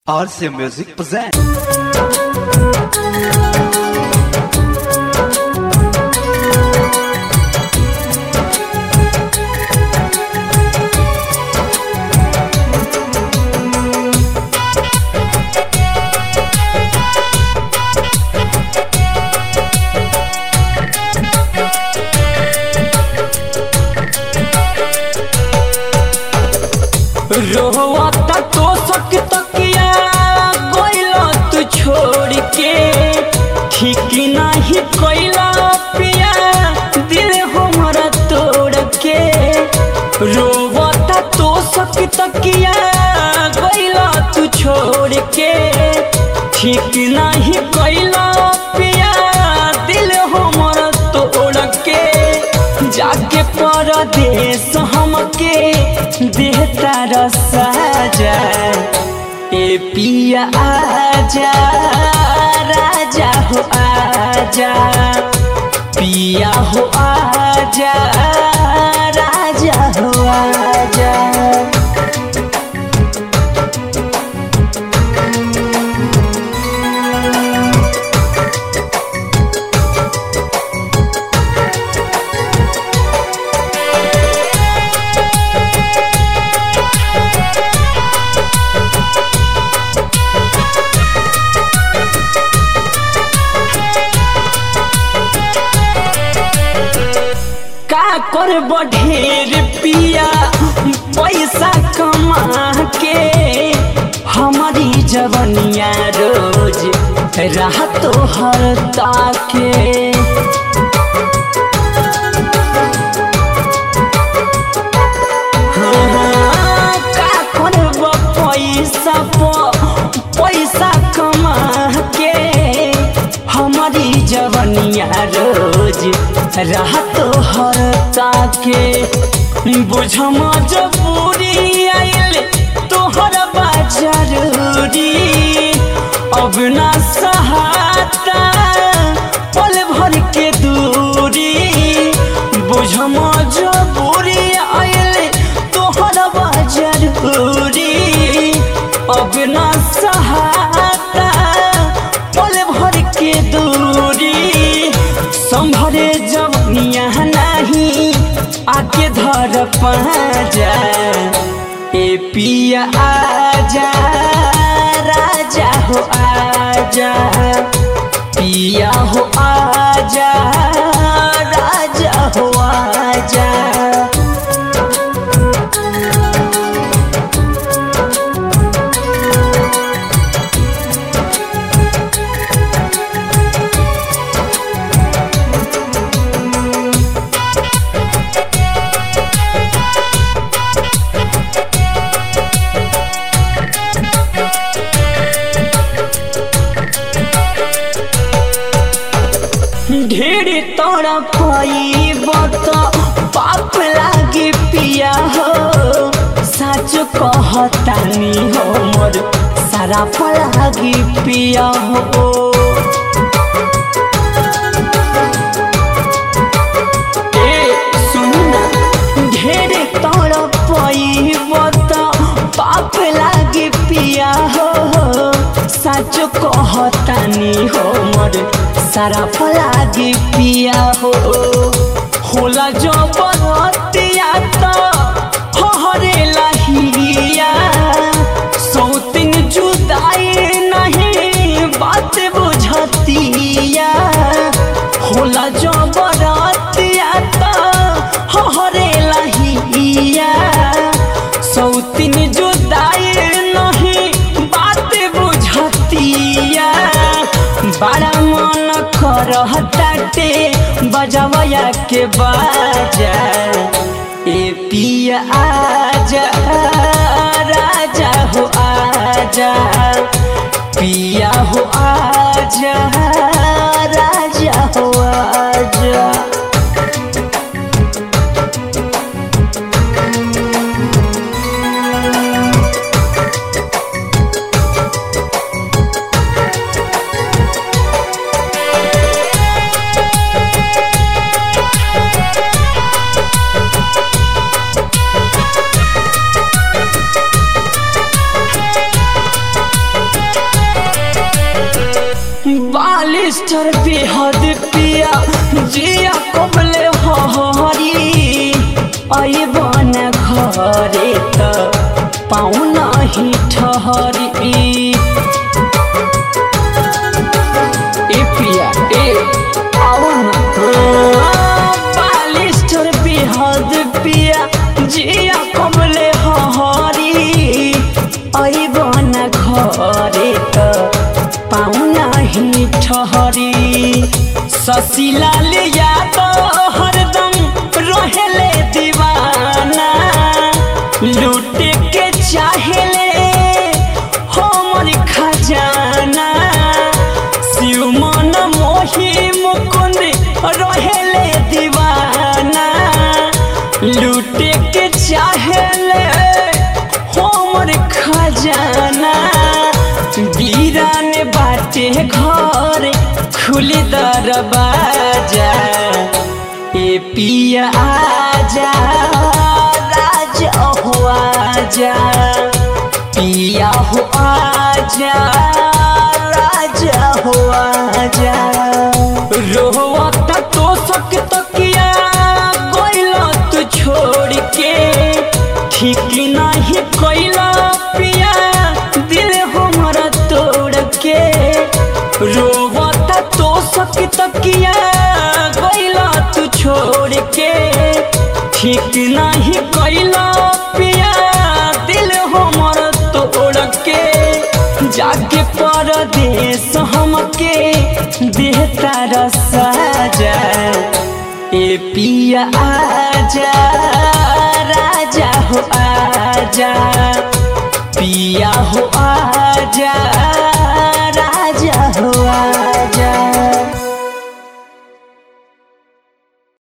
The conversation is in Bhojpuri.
RC Music presents. रोहता तो सक तकिया कोइला तू छोड़ के ठीक नहीं कोइला पिया दिल हमारा तोड़ के रोवता तो सक तकिया कोइला तू छोड़ के ठीक नहीं कोइला पिया दिल हमारा तोड़ के जाके परदेश हमके देहता रसाजा ए पिया आजा राजा हो आजा पिया हो आजा राजा हो आजा का कर बढ़ेर पिया पैसा कमा के हमारी जवनिया रोज राह तो हर ताके हाँ, का करब पैसा प पैसा कमा के हमारी जवनिया रोज राह तो हर ताके बुझ मजबूरी आइल तोहर बा जरूरी अब ना सहाता पल भर के दूरी बुझ मजबूरी आइल तोहर बा जरूरी अब ना सहाता पल भर के दूरी संभरे जवनिया नहीं आके धर पाजा ए पिया आजा राजा हो आजा पिया हो आजा राजा हो आजा ढेर तोरा पाई बत पाप लागे पिया हो सच कहतानी हो मोर सारा लागे पिया हो ए सुन ना ढेर तोरा पाई बत पाप लागे पिया हो सच कहतानी हो मोर सारा फलागे पिया हो होला जो बरतिया तो हरे लहिया सौतिन जुदाई नहीं बात बुझतिया होला जो बरतिया तो हरे लहिया सौतिन जुदाई नहीं बात बुझतिया बड़ा मन करहताटे बजवया के बाजा ए पिया आजा राजा हो आजा पिया हो आजा राजा हो आजा हरी ए पिया ए आओ ना बालिस्टर बेहद पिया जिया कमले हरी अइबन घरे त पाउना ही ठहरी ससीलाल यादव हरदम रहेले दीवाना लूटे के चाहेले हमर खजाना शिव मन मोही मुकुंद रहेले दीवाना लूटे के चाहेले हमर खजाना वीरान बाटे घर खुली दरवाजा ए पिया आजा राजा हो आजा पिया हो आजा राजा हो आजा रोवता तो सक तकिया कोइला तू छोड़ के ठीक नहीं कोइला पिया दिल हमारा तोड़ के रोवता तो सक तकिया कोइला तू छोड़ के ठीक नहीं कोइला पिया दिल हमारा तोड़ के जाके परदेश हमके देहता रसाजा ए पिया आजा राजा हो आजा पिया हो आजा